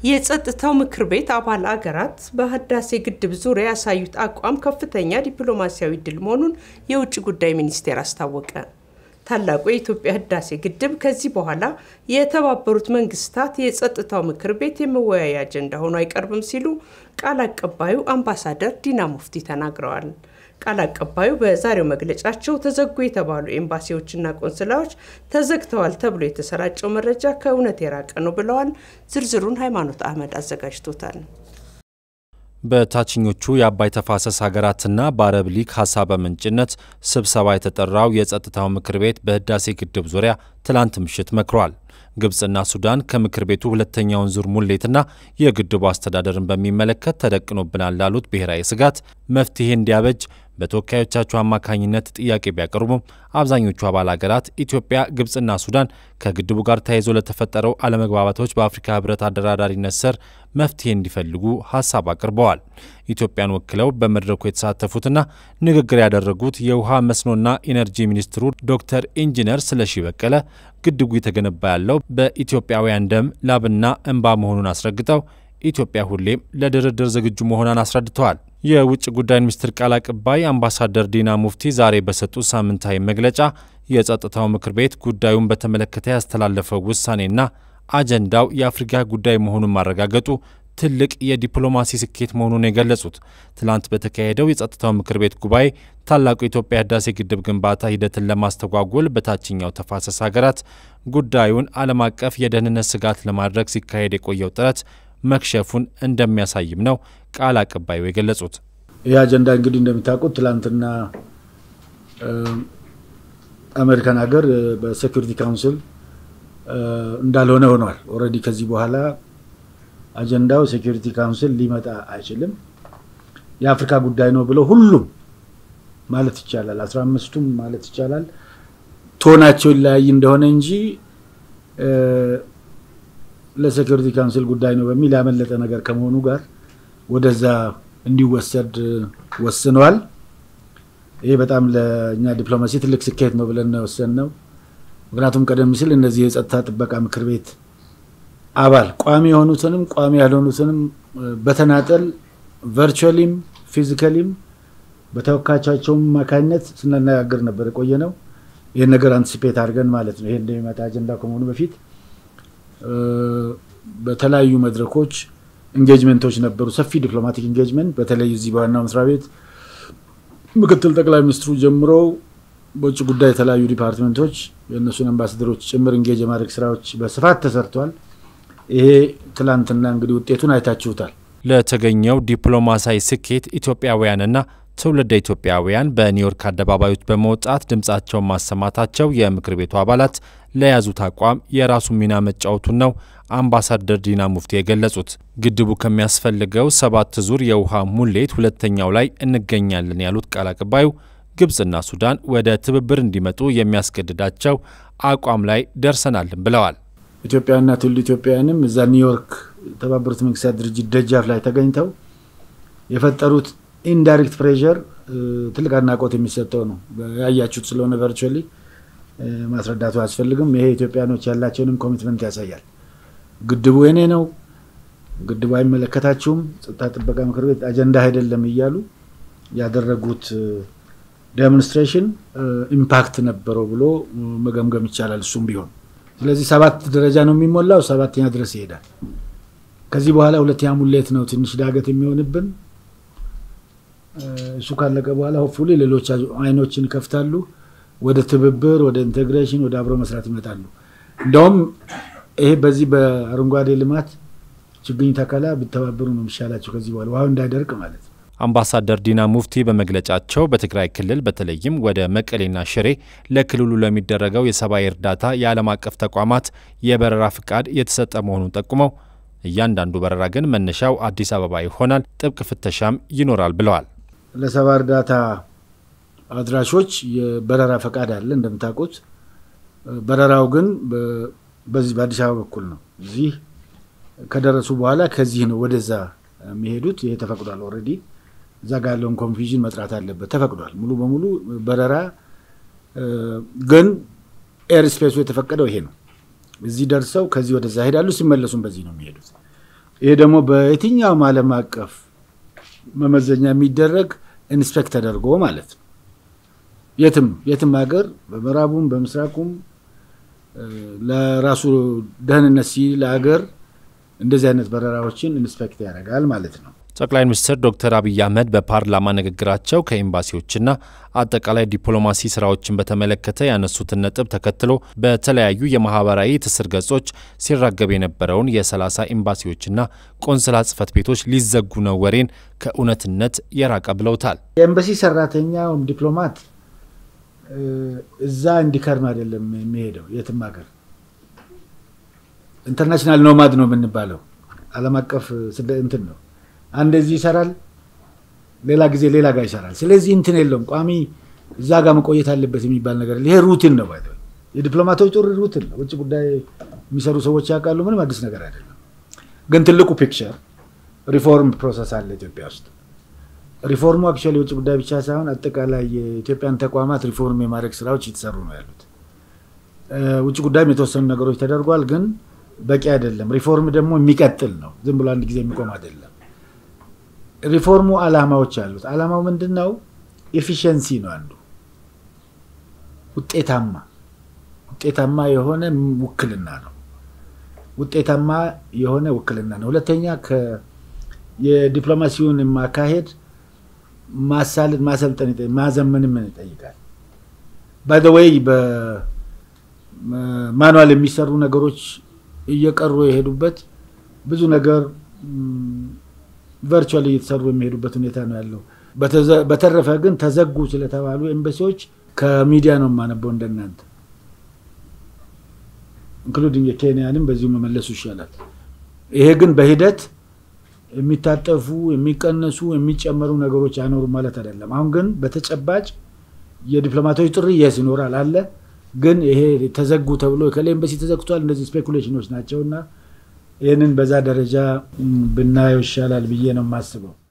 የጸጥታው ምክር ቤት አባል አገራት በህዳሴ ግድብ ዙሪያ ያሳዩት አቋም ከፍተኛ ዲፕሎማሲያዊ ድል መሆኑን የውጭ ጉዳይ ሚኒስቴር አስታወቀ። ታላቁ የኢትዮጵያ ህዳሴ ግድብ ከዚህ በኋላ የተባበሩት መንግስታት የጸጥታው ምክር ቤት የመወያያ አጀንዳ ሆኖ አይቀርብም ሲሉ ቃል አቀባዩ አምባሳደር ዲና ሙፍቲ ተናግረዋል። ቃል አቀባዩ በዛሬው መግለጫቸው ተዘጉ የተባሉ ኤምባሲዎችና ቆንስላዎች ተዘግተዋል ተብሎ የተሰራጨው መረጃ ከእውነት የራቀ ነው ብለዋል። ዝርዝሩን ሃይማኖት አህመድ አዘጋጅቶታል። በታችኞቹ የአባይ ተፋሰስ ሀገራትና በአረብ ሊግ ሀሳብ ምንጭነት ስብሰባ የተጠራው የጸጥታው ምክር ቤት በህዳሴ ግድብ ዙሪያ ትላንት ምሽት መክሯል። ግብፅና ሱዳን ከምክር ቤቱ ሁለተኛውን ዙር ሙሌትና የግድቡ አስተዳደርን በሚመለከት ተደቅኖብናል ላሉት ብሔራዊ ስጋት መፍትሄ እንዲያበጅ በተወካዮቻቸው አማካኝነት ጥያቄ ቢያቀርቡም አብዛኞቹ አባል ሀገራት ኢትዮጵያ፣ ግብፅና ሱዳን ከግድቡ ጋር ተያይዞ ለተፈጠረው አለመግባባቶች በአፍሪካ ህብረት አደራዳሪነት ስር መፍትሄ እንዲፈልጉ ሀሳብ አቅርበዋል። ኢትዮጵያን ወክለው በመድረኩ የተሳተፉትና ንግግር ያደረጉት የውሃ መስኖና ኢነርጂ ሚኒስትሩ ዶክተር ኢንጂነር ስለሺ በቀለ ግድቡ የተገነባ ያለው በኢትዮጵያውያን ደም ላብና እንባ መሆኑን አስረግጠው ኢትዮጵያ ሁሌም ለድርድር ዝግጁ መሆኗን አስረድተዋል። የውጭ ጉዳይ ሚኒስትር ቃል አቀባይ አምባሳደር ዲና ሙፍቲ ዛሬ በሰጡት ሳምንታዊ መግለጫ የጸጥታው ምክር ቤት ጉዳዩን በተመለከተ ያስተላለፈው ውሳኔና አጀንዳው የአፍሪካ ጉዳይ መሆኑን ማረጋገጡ ትልቅ የዲፕሎማሲ ስኬት መሆኑን የገለጹት ትላንት በተካሄደው የጸጥታው ምክር ቤት ጉባኤ ታላቁ የኢትዮጵያ ህዳሴ ግድብ ግንባታ ሂደትን ለማስተጓጎል በታችኛው ተፋሰስ ሀገራት ጉዳዩን ዓለም አቀፍ የደህንነት ስጋት ለማድረግ ሲካሄድ የቆየው ጥረት መክሸፉን እንደሚያሳይም ነው ቃል አቀባዩ የገለጹት። ይህ አጀንዳ እንግዲህ እንደሚታውቁት ትላንትና አሜሪካን ሀገር በሴኩሪቲ ካውንስል እንዳልሆነ ሆኗል። ኦልሬዲ ከዚህ በኋላ አጀንዳው ሴኩሪቲ ካውንስል ሊመጣ አይችልም፣ የአፍሪካ ጉዳይ ነው ብለው ሁሉም ማለት ይቻላል አስራ አምስቱም ማለት ይቻላል ቶናቸው ይለያይ እንደሆነ እንጂ ለሴኩሪቲ ካውንስል ጉዳይ ነው በሚል ያመለጠ ነገር ከመሆኑ ጋር ወደዛ እንዲወሰድ ወስነዋል። ይሄ በጣም ለእኛ ዲፕሎማሲ ትልቅ ስኬት ነው ብለን ነው የወሰንነው። ምክንያቱም ቀደም ሲል እነዚህ የጸጥታ ጥበቃ ምክር ቤት አባል ቋሚ የሆኑትንም ቋሚ ያልሆኑትንም በተናጠል ቨርቹዋሊም ፊዚካሊም በተወካዮቻቸውም አማካኝነት ስናነጋገር ነበር የቆየ ነው። ይህን ነገር አንቲሲፔት አድርገን ማለት ነው። ይሄ እንደሚመጣ አጀንዳ ከመሆኑ በፊት በተለያዩ መድረኮች ኢንጌጅመንቶች ነበሩ። ሰፊ ዲፕሎማቲክ ኢንጌጅመንት በተለይ እዚህ በዋናው መስሪያ ቤት ምክትል ጠቅላይ ሚኒስትሩ ጀምሮ በውጭ ጉዳይ የተለያዩ ዲፓርትመንቶች የእነሱን አምባሳደሮች ጭምር ኢንጌጅ የማድረግ ስራዎች በስፋት ተሰርተዋል። ይሄ ትላንትና እንግዲህ ውጤቱን አይታችሁታል። ለተገኘው ዲፕሎማሲያዊ ስኬት ኢትዮጵያውያንና ትውልደ ኢትዮጵያውያን በኒውዮርክ አደባባዮች በመውጣት ድምፃቸውን ማሰማታቸው የምክር ቤቱ አባላት ለያዙት አቋም የራሱ ሚና መጫወቱን ነው አምባሳደር ዲና ሙፍቲ የገለጹት። ግድቡ ከሚያስፈልገው ሰባት ዙር የውሃ ሙሌት ሁለተኛው ላይ እንገኛለን ያሉት ቃል አቀባዩ ግብፅና ሱዳን ወደ ትብብር እንዲመጡ የሚያስገድዳቸው አቋም ላይ ደርሰናልን ብለዋል። ኢትዮጵያውያንና ትውልድ ኢትዮጵያውያንም እዛ ኒውዮርክ የተባበሩት መንግስታት ድርጅት ደጃፍ ላይ ተገኝተው የፈጠሩት ኢንዳይሬክት ፕሬዠር ትልቅ አድናቆት የሚሰጠው ነው። ያያችሁት ስለሆነ ቨርቹዋሊ ማስረዳቱ አያስፈልግም። ይሄ ኢትዮጵያኖች ያላቸውንም ኮሚትመንት ያሳያል። ግድቡ የኔ ነው፣ ግድቡ አይመለከታችሁም፣ ጸጥታ ጥበቃ ምክር ቤት አጀንዳ አይደለም እያሉ ያደረጉት ዴሞንስትሬሽን ኢምፓክት ነበረው ብሎ መገምገም ይቻላል። እሱም ቢሆን ስለዚህ ሰባት ደረጃ ነው የሚሞላው፣ ሰባተኛ ድረስ ይሄዳል። ከዚህ በኋላ ሁለተኛ ሙሌት ነው ትንሽ ዳገት የሚሆንብን እሱ ካለቀ በኋላ ሆፕፉሊ ሌሎች አይኖችን ይከፍታሉ። ወደ ትብብር፣ ወደ ኢንቴግሬሽን፣ ወደ አብሮ መስራት ይመጣሉ። እንደውም ይሄ በዚህ በአረንጓዴ ልማት ችግኝ ተከላ ቢተባበሩ ነው የሚሻላቸው ከዚህ በኋላ ውሃው እንዳይደርቅ ማለት ነው። አምባሳደር ዲና ሙፍቲ በመግለጫቸው በትግራይ ክልል በተለይም ወደ መቀሌና ሽሬ ለክልሉ ለሚደረገው የሰብአዊ እርዳታ የዓለም አቀፍ ተቋማት የበረራ ፍቃድ የተሰጠ መሆኑን ጠቁመው እያንዳንዱ በረራ ግን መነሻው አዲስ አበባ ይሆናል፣ ጥብቅ ፍተሻም ይኖራል ብለዋል። ለሰባ እርዳታ አድራሾች የበረራ ፈቃድ አለ እንደምታውቁት። በረራው ግን በዚህ በአዲስ አበባ በኩል ነው። እዚህ ከደረሱ በኋላ ከዚህ ነው ወደዛ የሚሄዱት። ይሄ ተፈቅዷል ኦልሬዲ። እዛ ጋር ያለውን ኮንፊዥን መጥራት አለበት። ተፈቅዷል ሙሉ በሙሉ በረራ ግን ኤር ስፔሱ የተፈቀደው ይሄ ነው። እዚህ ደርሰው ከዚህ ወደዛ ሄዳሉ። ሲመለሱም በዚህ ነው የሚሄዱት። ይሄ ደግሞ በየትኛውም ዓለም አቀፍ መመዘኛ የሚደረግ ኢንስፔክት ተደርጎ ማለት ነው። የትም የትም ሀገር በምዕራቡም በምስራቁም ለራሱ ደህንነት ሲል ሀገር እንደዚህ አይነት በረራዎችን ኢንስፔክት ያደርጋል ማለት ነው። ጠቅላይ ሚኒስትር ዶክተር አብይ አህመድ በፓርላማ ንግግራቸው ከኤምባሲዎችና አጠቃላይ ዲፕሎማሲ ስራዎችን በተመለከተ ያነሱትን ነጥብ ተከትሎ በተለያዩ የማህበራዊ ትስስር ገጾች ሲራገብ የነበረውን የ30 ኤምባሲዎችና ቆንስላ ጽህፈት ቤቶች ሊዘጉ ነው ወሬን ከእውነትነት የራቀ ብለውታል። የኤምባሲ ሰራተኛ ወይም ዲፕሎማት እዛ እንዲከርም አይደለም የሚሄደው የትም ሀገር ኢንተርናሽናል ኖማድ ነው የምንባለው። ዓለም አቀፍ እንትን ነው። አንድ እዚህ ይሰራል፣ ሌላ ጊዜ ሌላ ጋር ይሰራል። ስለዚህ እንትን የለውም ቋሚ እዛ ጋር መቆየት አለበት የሚባል ነገር ይሄ ሩቲን ነው። ባይ የዲፕሎማቶች ጥሩ ሩቲን ነው። ውጭ ጉዳይ የሚሰሩ ሰዎች ያውቃሉ። ምንም አዲስ ነገር አይደለም። ግን ትልቁ ፒክቸር ሪፎርም ፕሮሰስ አለ ኢትዮጵያ ውስጥ። ሪፎርሙ አክቹዋሊ የውጭ ጉዳይ ብቻ ሳይሆን አጠቃላይ የኢትዮጵያን ተቋማት ሪፎርም የማድረግ ስራዎች እየተሰሩ ነው ያሉት። ውጭ ጉዳይም የተወሰኑ ነገሮች ተደርጓል፣ ግን በቂ አይደለም። ሪፎርም ደግሞ የሚቀጥል ነው። ዝም ብሎ አንድ ጊዜ የሚቆም አይደለም። ሪፎርሙ አላማዎች አሉት። አላማው ምንድን ነው? ኤፊሽንሲ ነው አንዱ። ውጤታማ ውጤታማ የሆነ ውክልና ነው። ውጤታማ የሆነ ውክልና ነው። ሁለተኛ የዲፕሎማሲውን ማካሄድ ማሳለጥ፣ ማሰልጠን፣ ማዘመንም ይጠይቃል። ባይ ዘ ዌይ በማኑዋል የሚሰሩ ነገሮች እየቀሩ የሄዱበት ብዙ ነገር ቨርቹዋሊ እየተሰሩ የሚሄዱበት ሁኔታ ነው ያለው። በተረፈ ግን ተዘጉ ስለተባሉ ኤምባሲዎች ከሚዲያ ነው የማነበው እንደናንተ ኢንክሉዲንግ የኬንያንም በዚሁ መመለሱ ይሻላል። ይሄ ግን በሂደት የሚታጠፉ የሚቀነሱ የሚጨመሩ ነገሮች አይኖሩም ማለት አይደለም። አሁን ግን በተጨባጭ የዲፕሎማቶች ጥሪ የስ ይኖራል አለ። ግን ይሄ ተዘጉ ተብሎ ከላይ ኤምባሲ ተዘግቷል፣ እነዚህ ስፔኩሌሽኖች ናቸውና ይህንን በዛ ደረጃ ብናየው ይሻላል ብዬ ነው የማስበው።